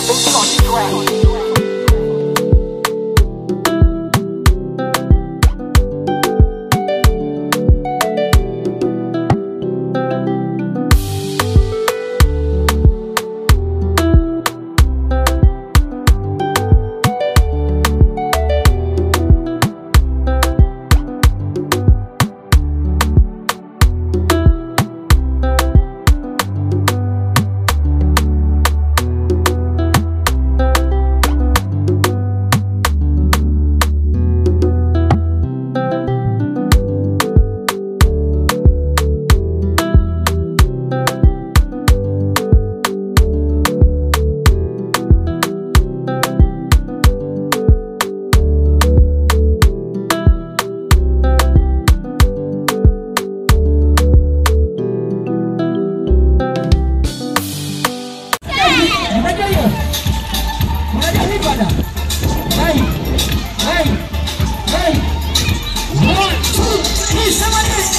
baby on the track. Unajua hiyo? Unajua hii bwana? Hai. Hai. Hai. One, two, three, sema nini?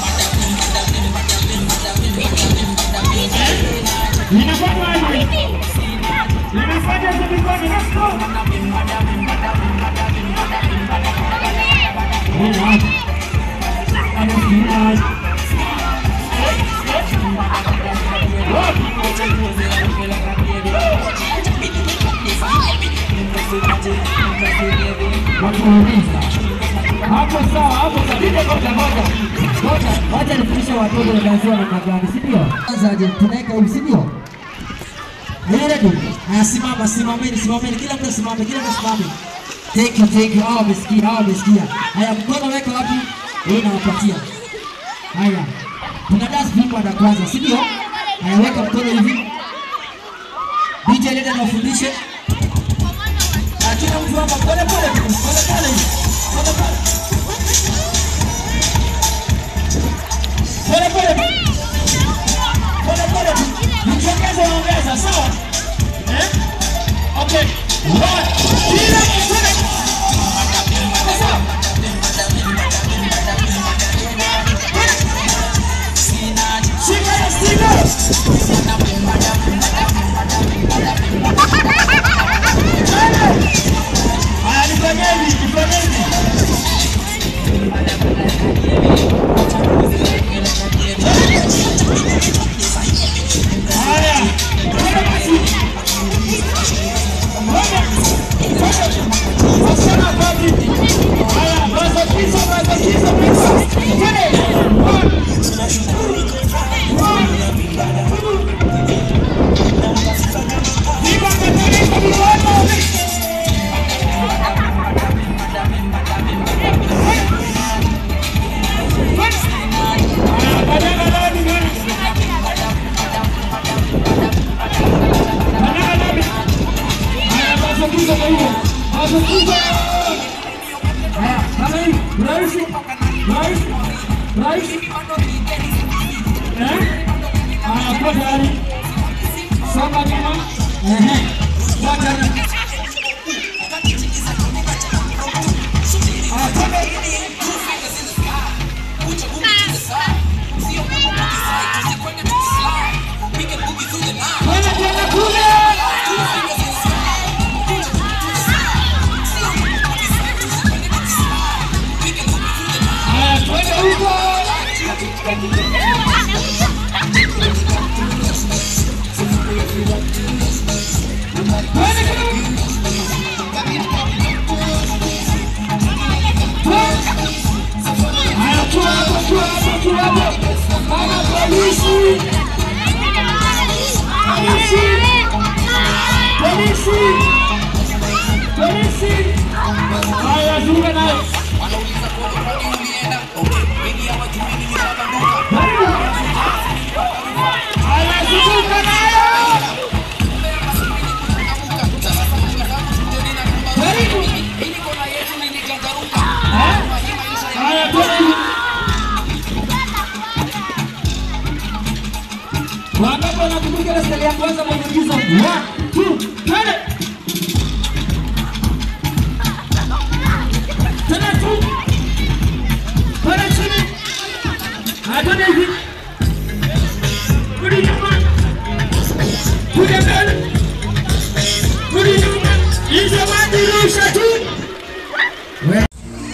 Linafanya aje? Linafanya aje mikono? Let's go. Wakuuliza. Hapo sawa, hapo sawa. Nije ngoja ngoja. Ngoja, wacha nifundishe watoto wanaanzia namna gani, si ndio? Kwanza aje tunaweka hivi, si ndio? Are you ready? Haya, simama, simameni, simameni, kila mtu asimame, kila mtu asimame. Thank you, thank you. Hao wamesikia, hao wamesikia. Haya, mkono weka wapi? Hii nawapatia. Haya, tuna dance vimbo na kwanza, si ndio? Haya, weka mkono hivi. DJ leta na ufundishe. Ah, kila mtu hapa pole pole tu, pole pole hivi. Pole pole. Pole pole tu. Pole pole tu. Nikiongeza ongeza, sawa? Eh? Okay. One. Kila mtu Sawa? Shika hiyo stick. Haya, nifanyeni, nifanyeni. Haya, twende basi. Twende. Wasichana wapi? Haya, mazokizo, mazokizo, pesa. Twende. One. One. Viva Katolika, viva Haya, zunga nayo. Haya, zunguka nayo. Haya, twende. Wangapi wanakumbuka ile stali ya kwanza mwangizo? One, two, twende. Tena tu. Twende chini. Haya, twende hivi. Rudi nyuma. Kuja mbele. rusha tu. We-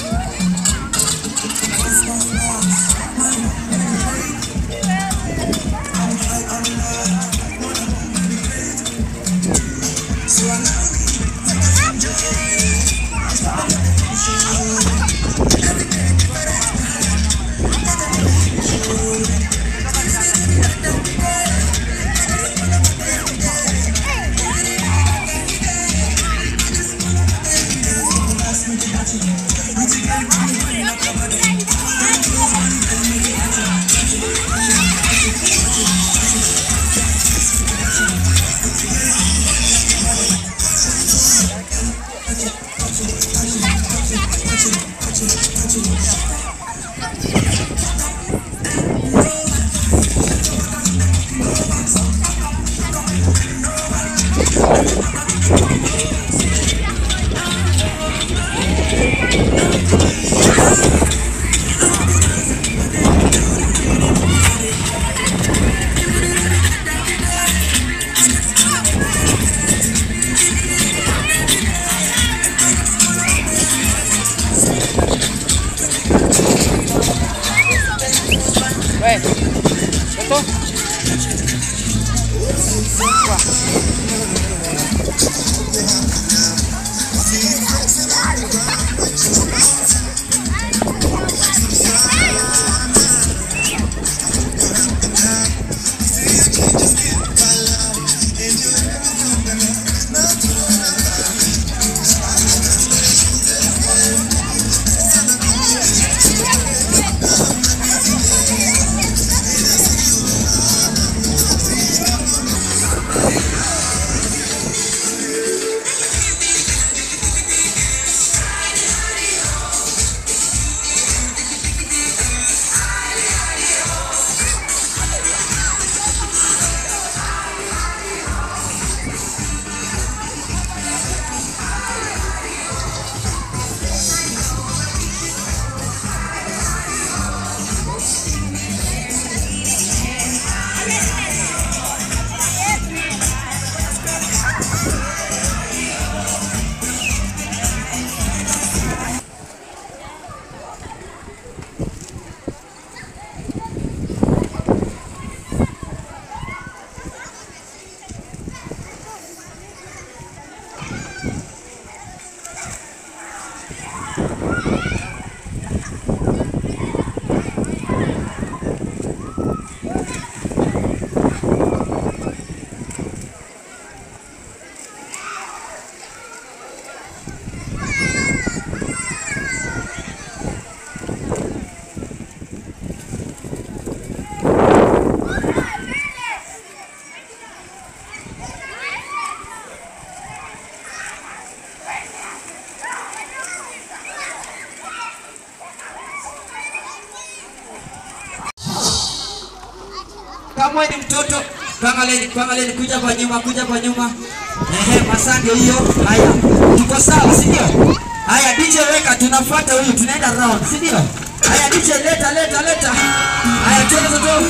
Kama wewe ni mtoto, tuangalie tuangalie kuja kwa nyuma, kuja kwa nyuma. Ehe, masandio hiyo. Haya. Tuko sawa, si ndio? Haya, DJ weka, tunafuata huyu, tunaenda round, si ndio? Haya, DJ leta leta leta. Haya, twende toto.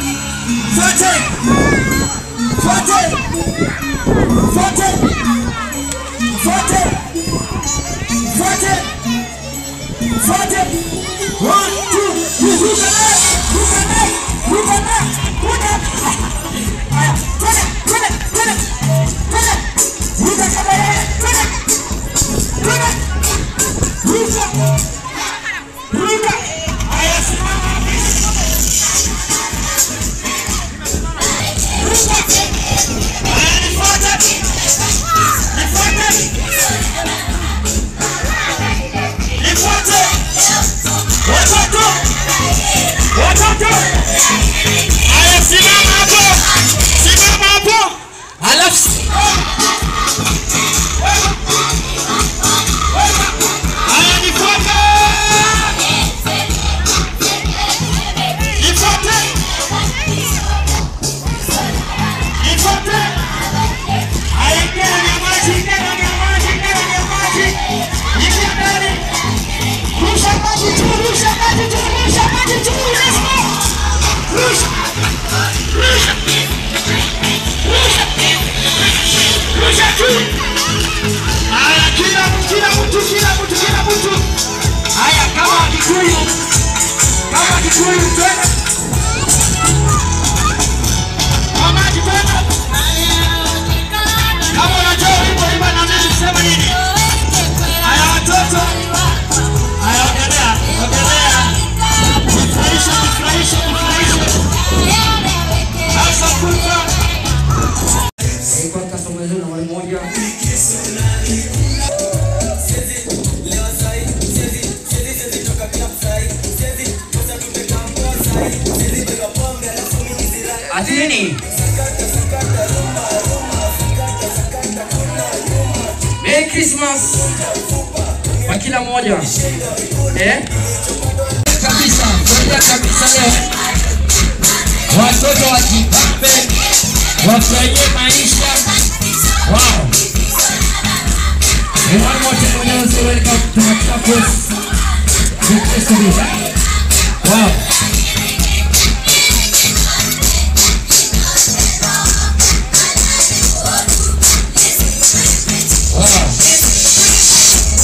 Fuate. Fuate. Fuate. Fuate. Fuate. Fuate. One, two, three, ruka naye, ruka naye, ruka naye, ruka. Haya, twende, twende, twende, twende. Ruka kama yeye, twende. Twende. Ruka. Ruka. Haya, simama. Ati nini? Merry Christmas kwa kila mmoja eh? Kabisa, ngoja kabisa leo watoto wajipambe, wafurahie maisha. Wow. And one more time, when I say welcome to Machakos, the festival. Wow. Wow.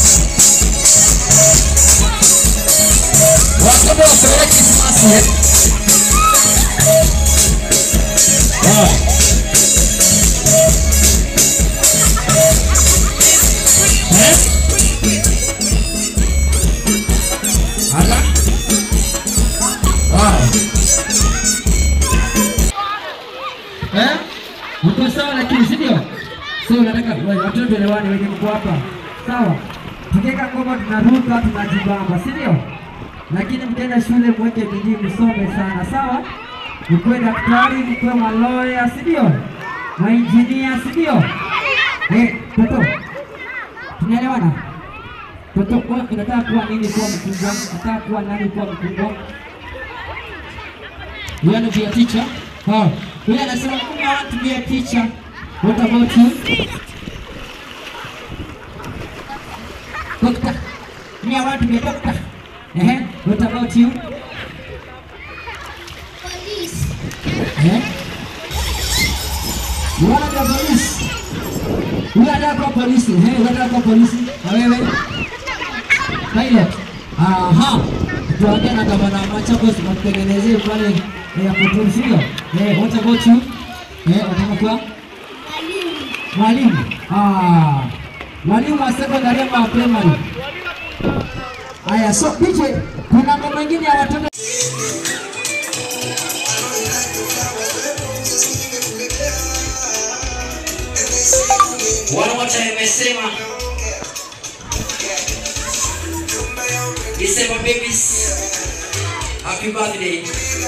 Watoto wafurahie Krismasi. eh? Wow. Eh? Hala? Wow. Eh? Mko sawa lakini si ndio? Sio unataka wewe watoto tuelewane wenye mko hapa. Sawa. Tukiweka ngoma tunaruka tunajibamba, si ndio? Lakini mkienda shule mweke bidii msome sana, sawa? Mkuwe daktari, mkuwe maloya, si ndio? Mainjinia, si ndio? Eh, toto. Tunaelewana? Toto, wewe unataka kuwa nini kuwa mkubwa? Unataka kuwa nani kuwa mkubwa? You want to be a teacher? Oh. Yule anasema "Mimi I want to be a teacher. What about you? Doctor. Me I want to be a doctor. Eh? What about you? Police. Eh? You want to be a police? Yule anataka kuwa polisi. Eh, yule anataka kuwa polisi. Na wewe? Pilot. Aha. Tuongea na gavana wa Machakos watutengenezee pale ya kuturu, sio? Eh, what about you? Eh, unataka kuwa Mwalimu. mwalimu? Ah. Mwalimu wa secondary ama wa primary? Aya, so DJ, kuna ngoma nyingine ya watoto One more time nimesema December babies Happy birthday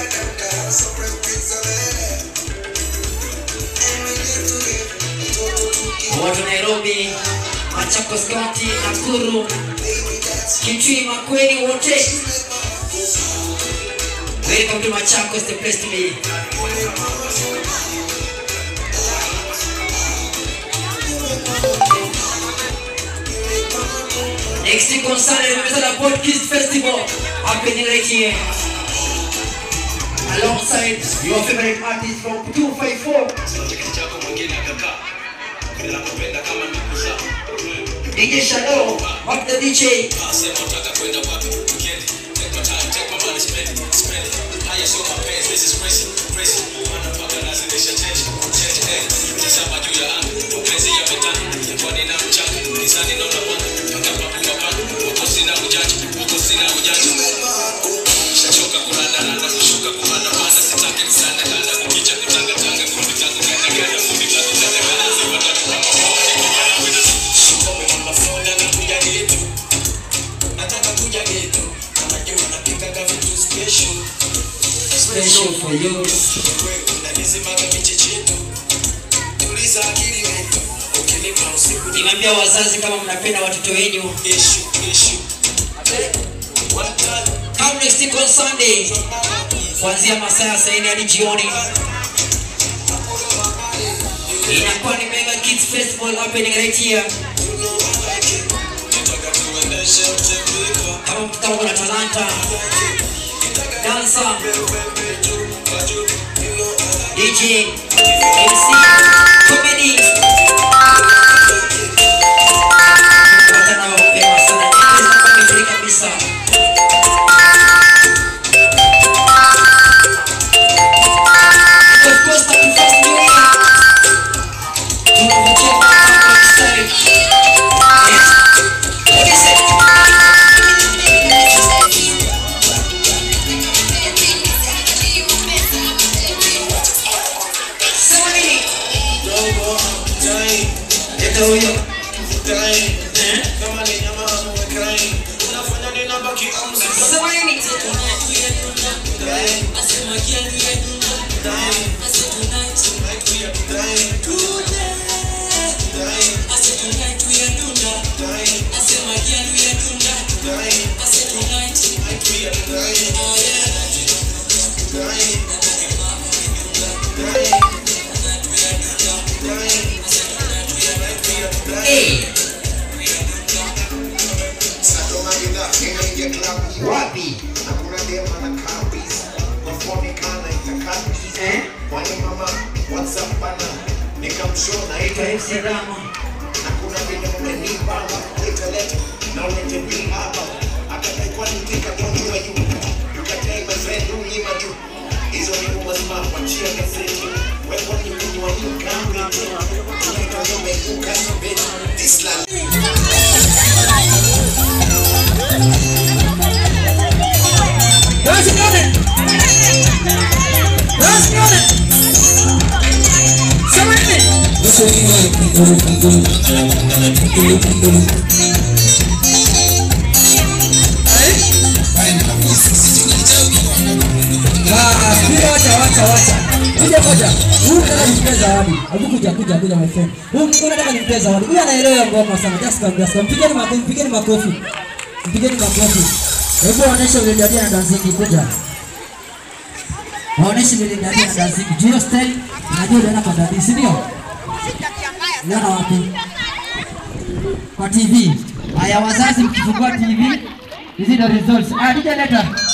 Watu Nairobi, Machakos County, Nakuru, Kitui, Makueni wote Welcome to Machakos, the place to be. Next week on Sunday, remember the Port Kids Festival happening right here. Alongside your favorite artist from 254, DJ Shadow, what the DJ? Special for you. Nimeambia wazazi kama mnapenda watoto wenu. Come next week on Sunday. Kuanzia masaa ya saa nne hadi jioni. Inakuwa ni Mega Kids Festival happening right here. Kama kama kuna talanta, dancer, DJ, MC, comedy. Tunapatana mapema sana. English kwa vizuri kabisa. Of course, happy first new year. Tunavutia kwa mstari. Yes. What is it? Sema nini? Leta huyo. Eh? Sema nini? Naitwa MC Rama. This land Dance nione. Dance nione. Sema hivi. Ah, pia wacha wacha wacha. Kuja moja. Huyu nataka nimpe zawadi. Hebu kuja kuja kuja my friend. Huyu huyu nataka nimpe zawadi. Huyu anaelewa ngoma sana. Just come just come. Mpigeni makofi, mpigeni makofi. Mpigeni makofi. Hebu waoneshe vile dadia na dancing kuja. Waoneshe vile dadia na dancing. Jio style. Najua unaenda kwa dadi, si ndio? Unaona wapi? Kwa TV. Haya wazazi mkifungua TV, hizi ndio results. Ah, DJ leta.